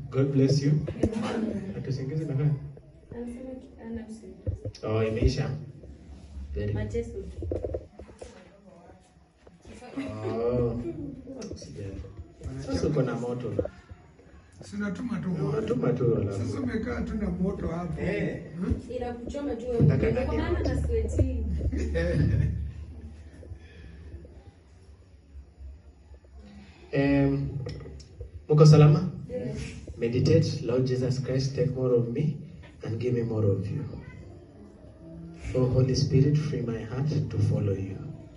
God bless you. Atusingize na gani? Anasema ana usingizi. Oh, imeisha. Very good. Mateso. Oh. Sijali. Sasa uko na moto. Sinatuma tu moto. Unatuma tu Sasa alafu. umekaa tu na moto hapo. Eh. Hmm? Inakuchoma tu Nataka wewe. Kwa maana nani? na sweating. Um, Muko salama? Yes. Meditate, Lord Jesus Christ, take more of me and give me more of you. Oh Holy Spirit, free my heart to follow you.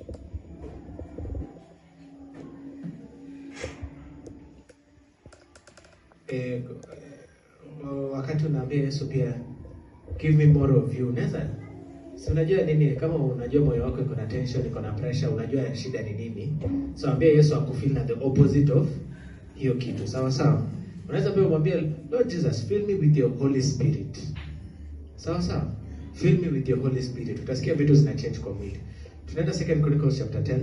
Eh, eh, wakati unaambia Yesu pia give me more of you, unaweza si unajua nini, kama unajua moyo wako iko na tension, iko na pressure, unajua shida ni nini, so ambia Yesu akufeel na the opposite of hiyo kitu, sawa sawa. Unaweza pia umwambie Lord Jesus, fill me with your Holy Spirit, sawa sawa, fill me with your Holy Spirit. Utasikia vitu zina change kwa mwili. Tunaenda Second Chronicles chapter 10.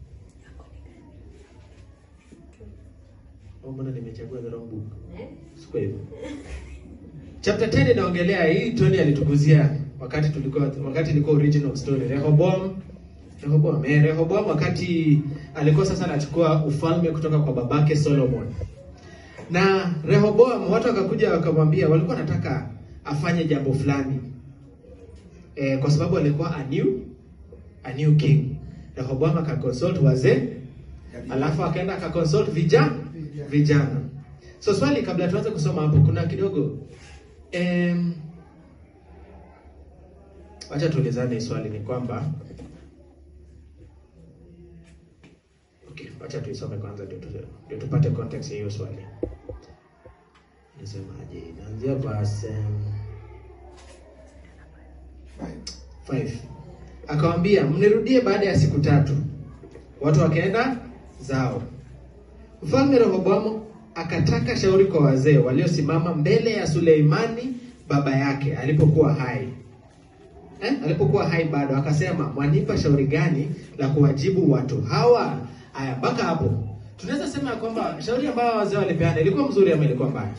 Oh, mbona nimechagua the wrong book? Eh? Sikuwa hivyo. Chapter 10 inaongelea hii Tony alitukuzia wakati tulikuwa wakati ilikuwa original story. Rehoboam Rehoboam, eh, Rehoboam wakati alikuwa sasa anachukua ufalme kutoka kwa babake Solomon. Na Rehoboam watu wakakuja wakamwambia walikuwa wanataka afanye jambo fulani. Eh, kwa sababu alikuwa a new a new king. Rehoboam akaconsult wazee alafu akaenda akaconsult vijana vijana. So swali kabla tuanze kusoma hapo, kuna kidogo em, wacha tuulizane hii swali ni kwamba okay, wacha tuisome kwanza ndio tu- ndio tupate context ya hiyo swali. Nasemaje? Naanzia verse um, 5 akawambia mnirudie baada ya siku tatu. Watu wakaenda zao. Mfalme Rehoboamu akataka shauri kwa wazee waliosimama mbele ya Suleimani baba yake alipokuwa hai eh? alipokuwa hai bado, akasema mwanipa shauri gani la kuwajibu watu hawa? Aya, mpaka hapo tunaweza sema ya kwamba shauri ambayo wazee walipeana ilikuwa mzuri ama ilikuwa mbaya?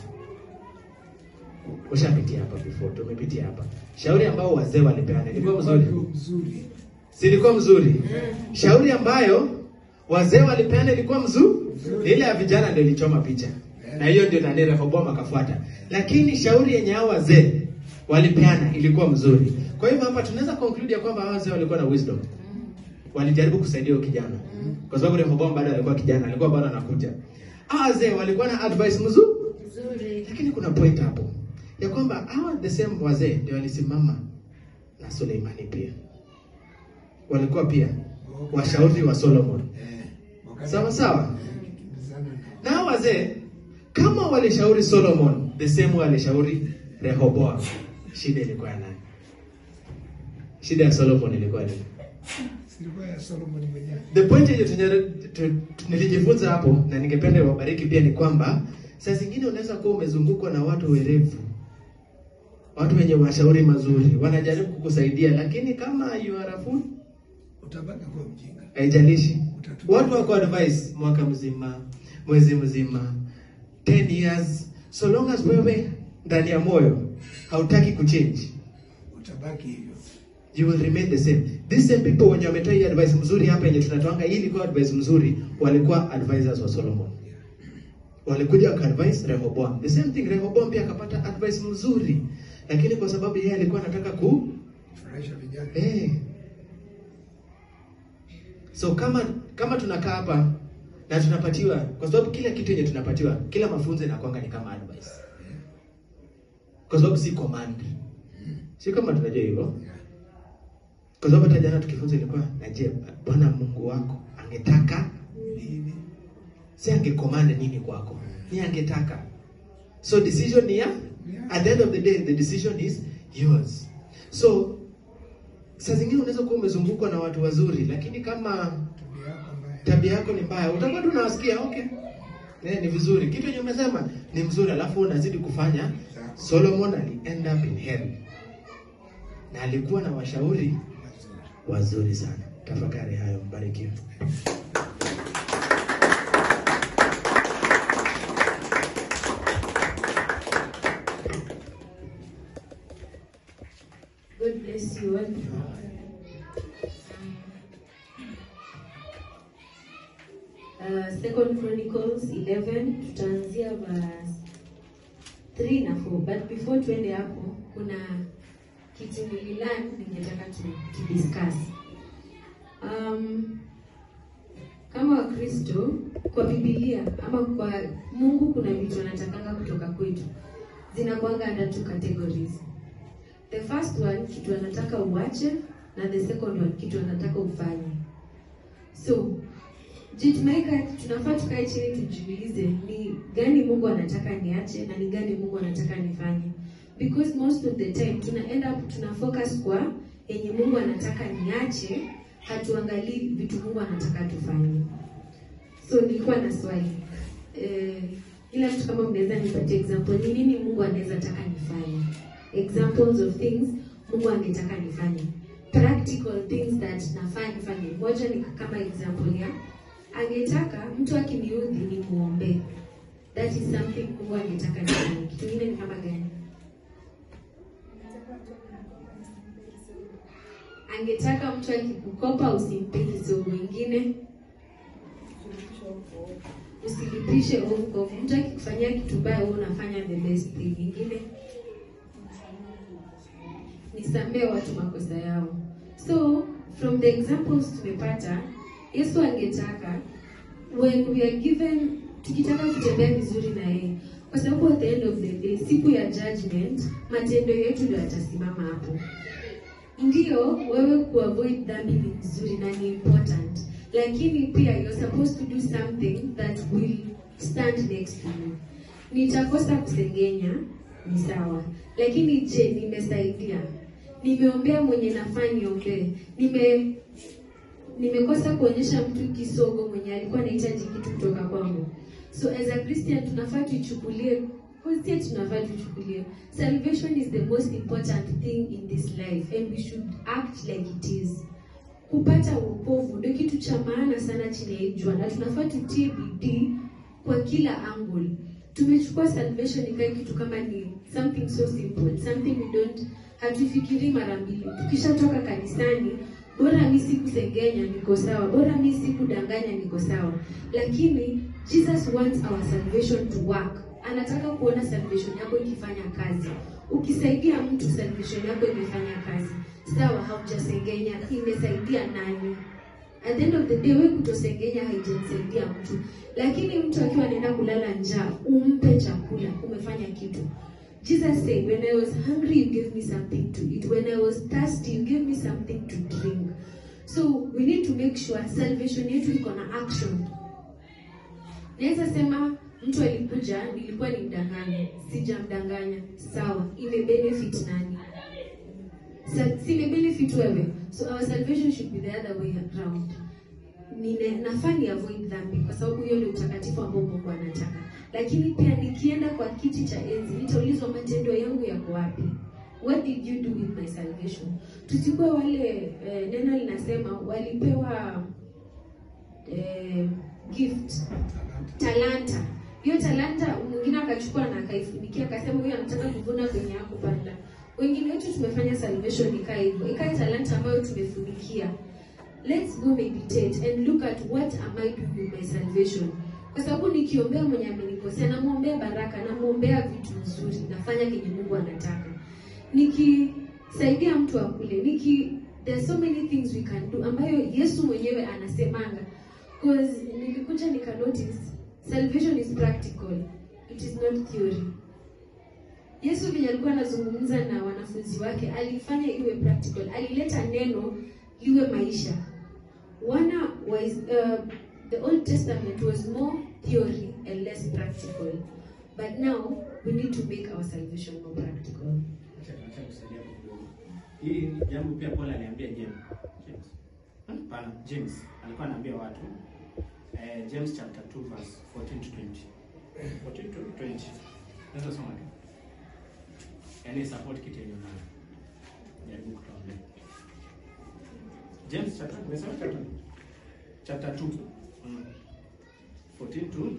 Ushapitia hapa before, tumepitia hapa. Shauri ambao wazee walipeana ilikuwa mzuri, Mzuri. silikuwa mzuri. Shauri ambayo wazee walipeana ilikuwa mzuri, ile ya vijana ndio ilichoma picha, na hiyo ndio nani Rehoboam akafuata. Lakini shauri yenye hao wazee walipeana ilikuwa mzuri. Kwa hivyo hapa tunaweza conclude ya kwamba hao wazee walikuwa na wisdom, walijaribu kusaidia huyo kijana, kwa sababu Rehoboam bado alikuwa kijana, alikuwa bado anakuja. Hao wazee walikuwa na advice mzuri Nzuri. lakini kuna point hapo ya kwamba hawa the same wazee ndio walisimama na Suleimani pia, walikuwa pia washauri wa Solomon. Eh, wakati- Sawa sawa. Eh, kimbizana na- Na hawa wazee kama walishauri Solomon, the same walishauri Rehoboam, shida ilikuwa ya nani? Shida ya Solomon ilikuwa nini? Silikuwa ya Solomon mwenyewe. The point yenye tunye- tu- tu- nilijifunza hapo na ningependa wabariki pia ni kwamba saa zingine unaweza kuwa umezungukwa na watu werevu, watu wenye mashauri mazuri, wanajaribu kukusaidia, lakini kama you are a fool, Utabaki kuwa mjinga. haijalishi. Utatumia- Watu wako advice mwaka mzima, mwezi mzima, 10 years, so long as wewe ndani ya moyo hautaki kuchange Utabaki hivyo. you will remain the same. These same people wenye wametoa hii advice mzuri hapa yenye tunatoanga, hii ilikuwa advice mzuri, walikuwa advisors wa Solomon. Walikuja wakaadvise Rehoboam. The same thing Rehoboam pia akapata advice mzuri. Lakini kwa sababu yeye alikuwa anataka ku Furahisha vijana. eh. So kama kama tunakaa hapa na tunapatiwa kwa sababu kila kitu yenye tunapatiwa, kila mafunzo inakwanga ni kama advice. Kwa sababu si command. Si kama tunajua hivyo. Kwa sababu hata jana tukifunza ilikuwa na je, Bwana Mungu wako angetaka Nini? si angecommand nini kwako, ni angetaka. So decision ni ya at the end of the day the decision is yours. So saa zingine unaweza kuwa umezungukwa na watu wazuri, lakini kama Tabia yako mbaya. tabia yako ni mbaya, utakuwa tu unawasikia okay, eh, ni vizuri kitu yenye umesema ni mzuri, alafu unazidi kufanya. Solomon ali end up in hell na alikuwa na washauri wazuri sana. Tafakari hayo, mbarikiwe. God bless you all. Uh, Second Chronicles 11 tutaanzia verse 3 na 4 but before tuende hapo kuna kitu nililan ningetaka tu, tu discuss um, kama wakristo kwa bibilia ama kwa mungu kuna vitu anatakanga kutoka kwetu zinakwanga under two categories the first one kitu anataka uache na the second one kitu anataka ufanye so jitumaika tunafaa tukae chini tujiulize ni gani mungu anataka niache na ni gani mungu anataka nifanye because most of the time tuna end up tuna focus kwa yenye mungu anataka niache hatuangalii vitu mungu anataka tufanye so nilikuwa na swali eh, ila mtu kama mnaweza nipatie example ni nini mungu anaweza taka nifanye examples of things mungu angetaka nifanye practical things that nafaa nifanye moja ni kama example ya angetaka mtu akiniudhi ni muombe that is something mungu angetaka nifanye kitu ingine ni kama gani angetaka mtu akikukopa usimpe kisogo ingine usilipishe ovu ovu. Mtu akikufanyia kitu baya, wewe unafanya the best thing. Ingine nisamee watu makosa yao. So from the examples tumepata, Yesu angetaka when we are given, tukitaka kutembea vizuri na yeye, kwa sababu at the end of the day, siku ya judgment, matendo yetu ndio yatasimama hapo. Ndio wewe kuavoid dhambi ni vizuri na ni important, lakini pia you're supposed to do something that will stand next to you. Nitakosa kusengenya ni sawa, lakini je, nimesaidia? Nimeombea mwenye nafaa niombee? Nime nimekosa kuonyesha mtu kisogo mwenye alikuwa anahitaji kitu kutoka kwangu. So as a Christian tunafaa tuichukulie Christian tunafaa tuichukulie salvation is the most important thing in this life and we should act like it is. Kupata wokovu ndio kitu cha maana sana chini ya hii jua, na tunafaa tutie bidii kwa kila angle. Tumechukua salvation ikae kitu kama ni something so simple, something we don't hatufikiri mara mbili. Tukishatoka kanisani, bora mi sikusengenya niko sawa, bora mi sikudanganya niko sawa. Lakini Jesus wants our salvation to work. Anataka kuona salvation yako ikifanya kazi. Ukisaidia mtu, salvation yako imefanya kazi. Sawa, haujasengenya, imesaidia nani? At the end of the day, wewe kutosengenya haijamsaidia mtu, lakini mtu akiwa anaenda kulala njaa, umpe chakula, umefanya kitu. Jesus said, when I was hungry, you gave me something to eat. When I was thirsty, you gave me something to drink. So we need to make sure salvation yetu iko na action. Naweza sema mtu alikuja, nilikuwa nimdanganye, sijamdanganya, sawa, imebenefit nani? Sa- si imebenefit wewe, so our salvation should be the other way around. Nine, nafaa ni avoid dhambi kwa sababu hiyo ndio utakatifu ambao Mungu anataka, lakini pia nikienda kwa kiti cha enzi nitaulizwa matendo yangu yako wapi? What did you do with my salvation? Tusikuwe wale eh, neno linasema walipewa eh, gift talanta. Hiyo talanta mwingine akachukua na akaifunikia akasema huyu anataka kuvuna kwenye hakupanda. Wengine wetu tumefanya salvation ikae hivyo, ikae talanta ambayo tumefunikia. Let's go meditate and look at what am I doing with my salvation. Kwa sababu nikiombea mwenye amenikosea, namwombea baraka, namwombea vitu nzuri, nafanya kenye Mungu anataka. Nikisaidia mtu akule, niki there's so many things we can do ambayo Yesu mwenyewe anasemanga. Cause nilikuja nika notice salvation is practical. It is not theory. Yesu vile alikuwa anazungumza na wanafunzi wake, alifanya iwe practical. Alileta neno liwe maisha. Wana was uh, the Old Testament was more theory and less practical. But now we need to make our salvation more practical. Acha acha kusaidia kidogo. Hii jambo pia Paul aliambia James. James. Hapana, James alikuwa anaambia watu eh, James chapter 2 verse 14 to 20. 14 to 20. Naweza soma tu. Yaani support kitu yenye unayo. Jaribu kutuambia. James chapter umesema chapter chapter 2. Mm. 14 to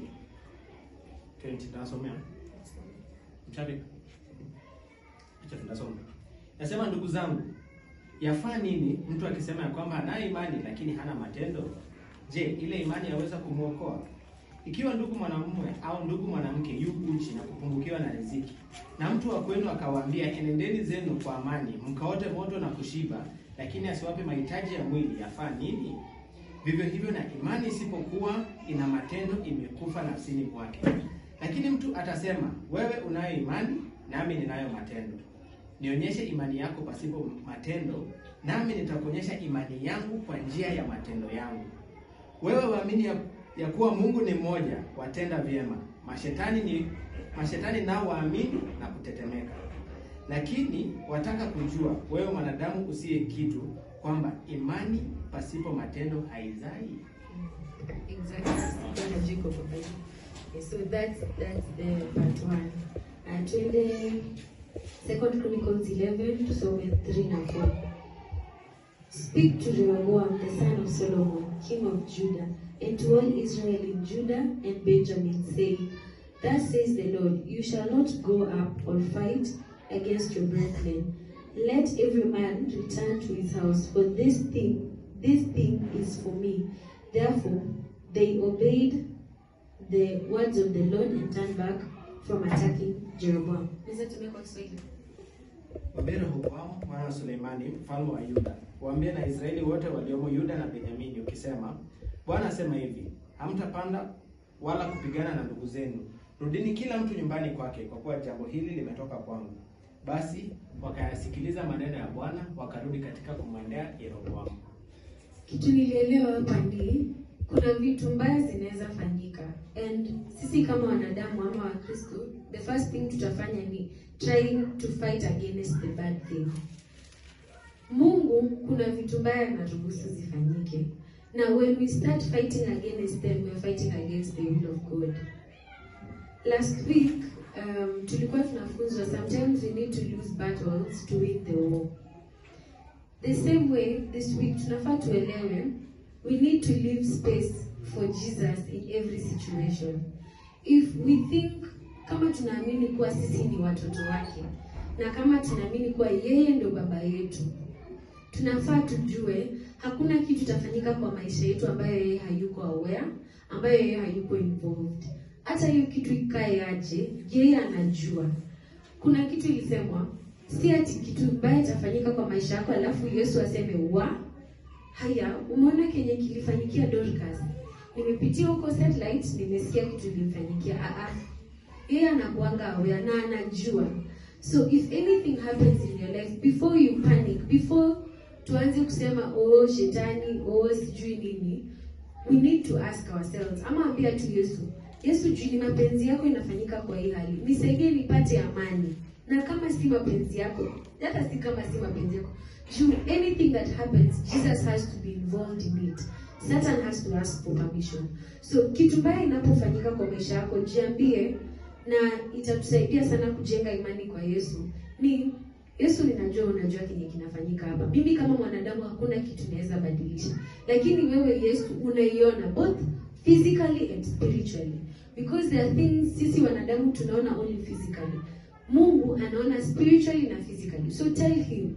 20 nasomea. Mshabi. Acha tunasoma. Nasema ndugu zangu, yafaa nini mtu akisema ya kwamba anayo imani lakini hana matendo? Je, ile imani yaweza kumwokoa? Ikiwa ndugu mwanamume au ndugu mwanamke yu uchi na kupungukiwa na riziki, na mtu wa kwenu akawaambia, enendeni zenu kwa amani, mkaote moto na kushiba, lakini asiwape mahitaji ya mwili, yafaa nini? Vivyo hivyo na imani isipokuwa ina matendo, imekufa nafsini mwake. Lakini mtu atasema, wewe unayo imani, nami ninayo matendo. Nionyeshe imani yako pasipo matendo, nami nitakuonyesha imani yangu kwa njia ya matendo yangu. Wewe waamini ya, ya kuwa Mungu ni mmoja, watenda vyema. Mashetani ni mashetani nao waamini na kutetemeka. Lakini wataka kujua wewe mwanadamu usiye kitu, kwamba imani pasipo matendo haizai. Exactly. Bwana Jacob Obaji. Okay, so that's that's the part one. Uh, twende Second Chronicles 11 tusome 3 na 4. Speak to Rehoboam the son of Solomon, king of Judah, and to all Israel in Judah and Benjamin, saying, Thus says the Lord, you shall not go up or fight against your brethren. Let every man return to his house, for this thing, this thing is for me. Therefore, they obeyed the words of the Lord and turned back from attacking Jeroboam. Naweza tumia kwa Kiswahili? Wabere Rehoboamu mwana wa Suleimani mfalme wa Yuda, waambie na Israeli wote waliomo Yuda na Benyamini, ukisema, Bwana asema hivi, hamtapanda wala kupigana na ndugu zenu. Rudini kila mtu nyumbani kwake, kwa kuwa jambo hili limetoka kwangu. Basi wakayasikiliza maneno ya Bwana, wakarudi katika kumwendea Yeroboamu. Kitu nilielewa hapa ni kuna vitu mbaya zinaweza fanyika and sisi kama wanadamu ama Wakristo, the first thing tutafanya ni trying to fight against the bad thing. Mungu kuna vitu mbaya anaruhusu zifanyike, na when we start fighting against them we are fighting against the will of God. Last week um, tulikuwa tunafunzwa sometimes we need to lose battles to win the war. The same way this week tunafaa tuelewe we need to leave space for Jesus in every situation. If we think kama tunaamini kuwa sisi ni watoto wake na kama tunaamini kuwa yeye ndio baba yetu, tunafaa tujue hakuna kitu itafanyika kwa maisha yetu ambayo yeye hayuko aware, ambayo yeye hayuko involved. Hata hiyo kitu ikae aje, yeye anajua. Kuna kitu ilisemwa, si ati kitu mbaya itafanyika kwa maisha yako alafu Yesu aseme wa haya, umeona kenye kilifanyikia Dorcas, nimepitia huko satellite, nimesikia kitu kilimfanyikia. Ah, ah. Yeye anakuanga aware na anajua. So if anything happens in your life, before you panic, before tuanze kusema oh shetani, oh sijui nini, we need to ask ourselves, ama ambia tu Yesu, Yesu juu ni mapenzi yako inafanyika kwa hii hali, nisaidie nipate amani, na kama si mapenzi yako, hata si kama si mapenzi yako, juu anything that happens, Jesus has to be involved in it. Satan has to ask for permission. So kitu mbaya inapofanyika kwa maisha yako, jiambie na itatusaidia sana kujenga imani kwa Yesu. Ni Yesu, ninajua unajua kenye kinafanyika hapa. Mimi kama mwanadamu hakuna kitu naweza badilisha, lakini wewe Yesu unaiona both physically and spiritually because there are things sisi wanadamu tunaona only physically. Mungu anaona spiritually na physically. So tell him,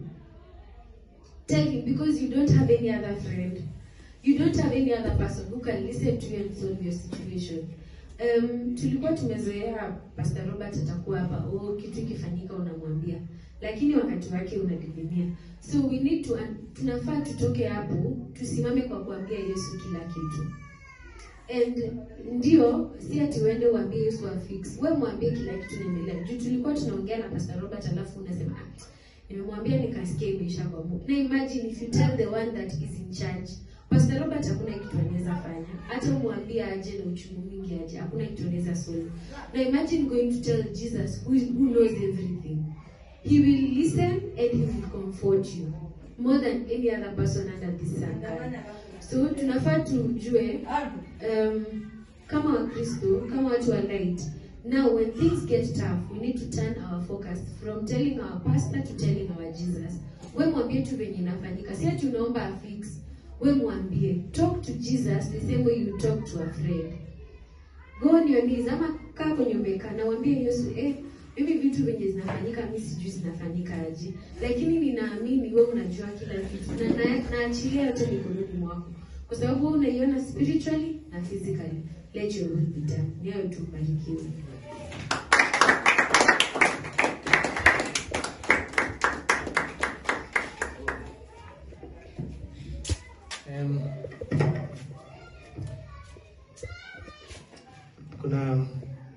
tell him because you don't have any other friend, you don't have any other person who can listen to you and solve your situation. Um, tulikuwa tumezoea Pastor Robert atakuwa hapa, oh, kitu ikifanyika unamwambia, lakini wakati wake unadidimia. So we need to, tunafaa tutoke hapo, tusimame kwa kuambia Yesu kila kitu. And ndio si ati uende uambie Yesu afix, wewe mwambie kila kitu inaendelea. Juu tulikuwa tunaongea na Pastor Robert, alafu unasema ah, nimemwambia nikasikia imeisha kwa Mungu. Na imagine if you tell the one that is in charge Pastor Robert hakuna kitu anaweza fanya. Hata umwambie aje na uchungu mwingi aje, hakuna kitu anaweza solve. Na imagine going to tell Jesus who, is, who knows everything. He will listen and he will comfort you more than any other person under the sun. So tunafaa tujue um, kama Wakristo, kama watu wa light. Now when things get tough, we need to turn our focus from telling our pastor to telling our Jesus. We mwambie tu venye inafanyika. Si ati unaomba afix we mwambie talk to jesus the same way you talk to a friend go on your knees ama kaa kwenye umekaa na mwambie yesu eh mimi vitu venye zinafanyika mi sijui zinafanyika aje lakini ninaamini we unajua kila kitu na na- naachilia yote mikononi mwako kwa sababu wewe unaiona spiritually na physically let your will be done ni hayo tu barikiwe Um, kuna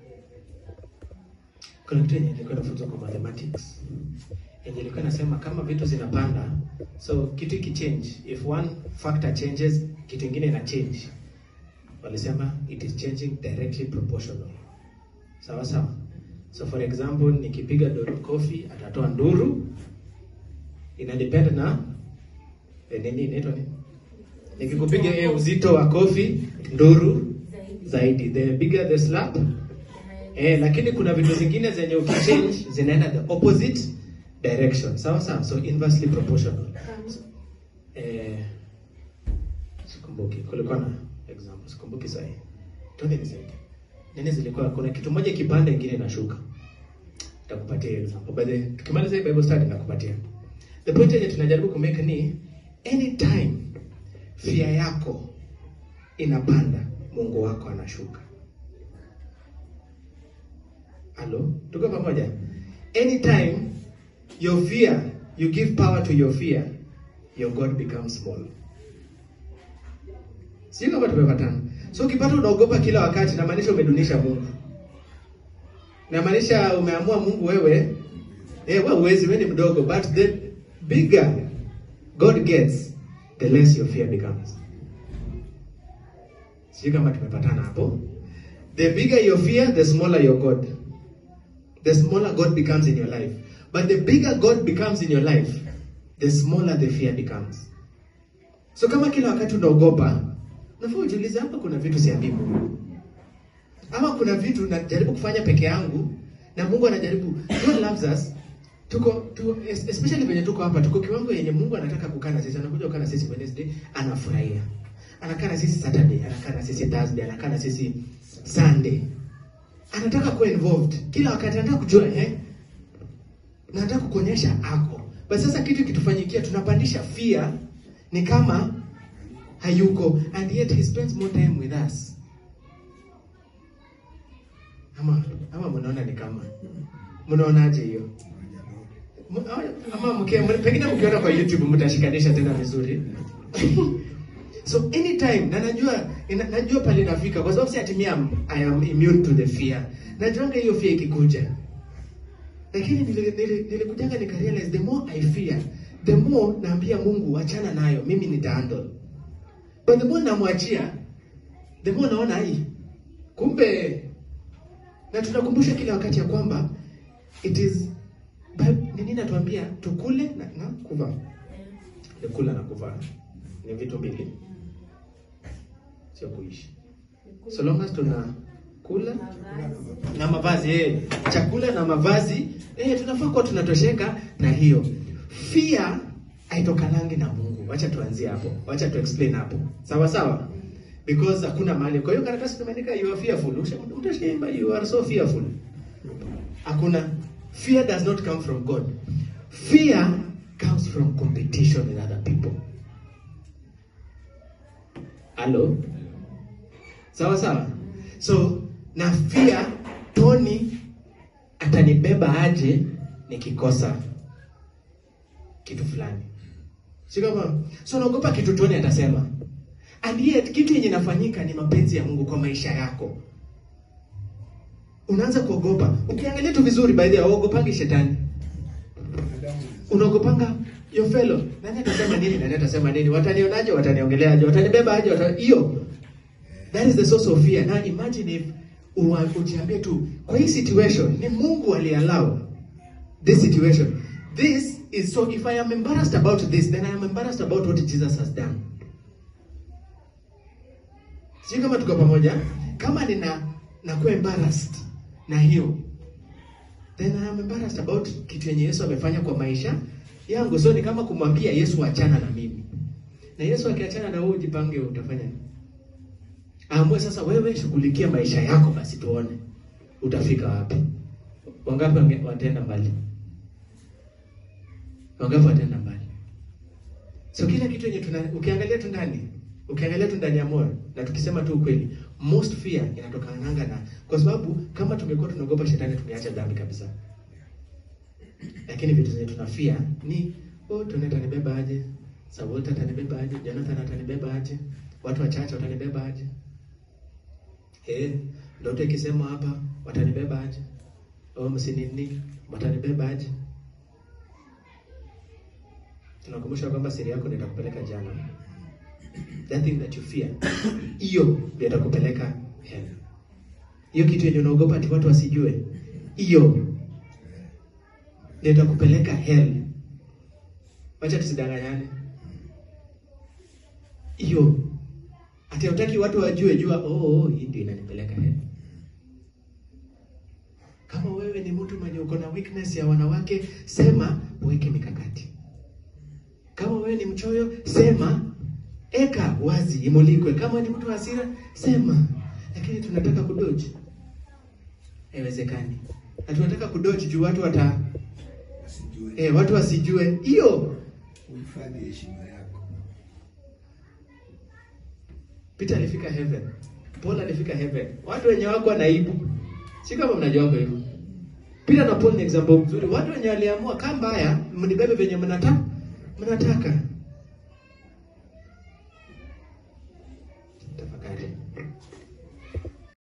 kuna kitu yenye ilikuwa inafunzwa kwa mathematics yenye ilikuwa inasema kama vitu zinapanda, so kitu ikichange, if one factor changes, kitu ingine ina change. Walisema it is changing directly proportional. Sawa sawa. So for example, nikipiga Doro kofi atatoa nduru, ina depend na eh, nini inaitwa nini? Nikikupiga yeye uzito wa kofi nduru zaidi, the bigger the slap eh, lakini kuna vitu zingine zenye ukichange zinaenda the opposite direction, sawa sawa, so inversely proportional. Eh, sikumbuki, kulikuwa na example, sikumbuki sahi. Tuende nisaidie. Nini zilikuwa? Kuna kitu moja kipanda, ingine inashuka. Nitakupatia hiyo example. By the tukimaliza hii Bible study nitakupatia. The point yenye tunajaribu kumake ni anytime fear yako inapanda, Mungu wako anashuka. Halo, tuko pamoja? Anytime your fear, you give power to your fear, your God becomes small. Sio kama tumepatana. So ukipata unaogopa kila wakati, inamaanisha umedunisha Mungu. Inamaanisha umeamua Mungu wewe, eh, wewe uwezi, wewe ni mdogo, but the bigger God gets, the less your fear becomes. Sio kama tumepatana hapo. The bigger your fear, the smaller your God. The smaller God becomes in your life. But the bigger God becomes in your life, the smaller the fear becomes. So kama kila wakati unaogopa, nafaa ujiulize hapa kuna vitu siambii Mungu. Ama kuna vitu najaribu kufanya peke yangu na Mungu anajaribu. God loves us. Tuko tu, especially venye tuko hapa, tuko kiwango yenye Mungu anataka kukaa na sisi, anakuja kukaa na sisi Wednesday, anafurahia. Anakaa na sisi Saturday, anakaa na sisi Thursday, anakaa na sisi Sunday. Anataka kuwa involved kila wakati, anataka kujua eh, na anataka kukuonyesha ako. Basi sasa kitu kitufanyikia, tunapandisha fear, ni kama hayuko, and yet he spends more time with us. Ama ama mnaona ni kama mnaonaje hiyo? M- ama mke pengine mkiona kwa YouTube mtashikanisha tena vizuri. so anytime na najua ina, najua pale nafika kwa sababu si ati mimi am- I am immune to the fear. Najuanga hiyo fear ikikuja. Lakini nili- nili- nilikujanga nika realize the more I fear, the more naambia Mungu achana nayo, mimi nitahandle. But the more namwachia, the more naona hii. Kumbe na tunakumbusha kila wakati ya kwamba it is Bi- nini natuambia tukule na, na kuvaa. Ni kula na kuvaa ni vitu mbili, sio kuishi. So long as tuna kula na mavazi eh, chakula na mavazi eh, tunafaa kuwa tunatosheka na hiyo. Fear haitokanangi na Mungu. Wacha tuanzie hapo, wacha tu explain hapo, sawa sawa, because hakuna mahali. Kwa hiyo karatasi tumeandika you are fearful, Usha- utashaimba you are so fearful. Hakuna. Fear does not come from God. Fear comes from competition with other people. Hello? Sawa sawa. So na fear Tony atanibeba aje nikikosa kitu fulani. Si kama so naogopa kitu Tony atasema. And yet kitu yenye inafanyika ni mapenzi ya Mungu kwa maisha yako. Unaanza kuogopa. Ukiangalia tu vizuri by the way, uogopangi shetani. Unaogopanga your fellow. Nani atasema nini? Nani atasema nini? Watanionaje? Wataniongeleaje? Watanibeba aje? Wata... Hiyo. That is the source of fear. Now imagine if uwa- ujiambie tu kwa hii situation ni Mungu aliallow this situation. This is so if I am embarrassed about this then I am embarrassed about what Jesus has done. Sio kama tuko pamoja. Kama nina nakuwa embarrassed na hiyo then I am embarrassed about kitu yenye Yesu amefanya kwa maisha yangu. So ni kama kumwambia Yesu achana na mimi. Na Yesu akiachana na wewe jipange utafanya nini? Aamue sasa wewe shughulikia maisha yako basi tuone utafika wapi. Wangapi wange- wataenda mbali? Wangapi wataenda mbali? So kila kitu yenye tuna ukiangalia tu ndani, ukiangalia tu ndani ya moyo na tukisema tu ukweli, most fear inatokananga na kwa sababu kama tungekuwa tunaogopa shetani tungeacha dhambi kabisa. Lakini vitu zenye tunafia ni oh, Tony atanibeba aje? Saulta atanibeba aje? Jonathan atanibeba aje? Watu wachache watanibeba aje? Eh, ndoto ikisema hapa watanibeba aje? Oh, msinini watanibeba aje? Tunakumbusha kwamba siri yako ndio itakupeleka jana. That thing that you fear, hiyo ndio itakupeleka hell. Hiyo kitu yenye unaogopa ati watu wasijue, hiyo ndio itakupeleka hell. Wacha tusidanganyane. Hiyo ati hutaki watu wajue, jua oh, oh, hii ndio inanipeleka hell. Kama wewe ni mtu mwenye uko na weakness ya wanawake, sema uweke mikakati. Kama wewe ni mchoyo, sema eka wazi, imulikwe. Kama ni mtu wa hasira, sema. Lakini tunataka kudoji, haiwezekani. Na tunataka kudoji juu watu wata Asijue. eh, watu wasijue hiyo. Uhifadhi heshima yako. Peter alifika heaven, Paul alifika heaven, watu wenye wako na aibu, si kama mnajua wako hivyo. Peter na Paul ni example mzuri, watu wenye waliamua kama mbaya, mnibebe venye mnataka mnataka